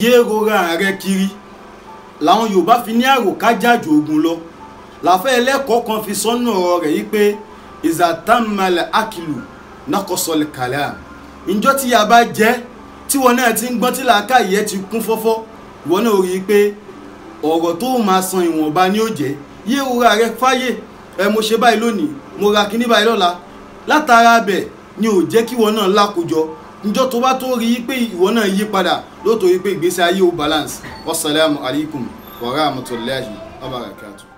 yé rora rẹ kiri làwọn yorùbá fi ní àròkájàjò ogun lọ làfẹ́ ẹlẹ́kọ̀ọ́ kan fi sọ́nù ọ̀rọ̀ rẹ̀ yìí pé ìzàtàmàlẹ̀ akilu nàkọ́sọ̀lẹ̀ kàlẹ́ à ìjọ tí ya bá jẹ́ tí wọn náà ti ń gbọ́n tí làákàyè ti kún fọ́fọ́ ìwọ náà rí i pé ọ̀rọ̀ tó máa san ìwọ̀nba ni ó jẹ́ yé rora rẹ fáyè ẹ mo ṣe báyìí lónìí mo ra kíní báyìí lọ́la látara bẹ̀ ni ò jẹ́ kí ìwọ náà lákòjọ njọ́ tó bá tó rí i pé ìwọ náà yí padà lóòótọ́ yí pé ìgbésí ayé ó balance wasalaamu alaykum wa rahmatulahi wa barakatuh.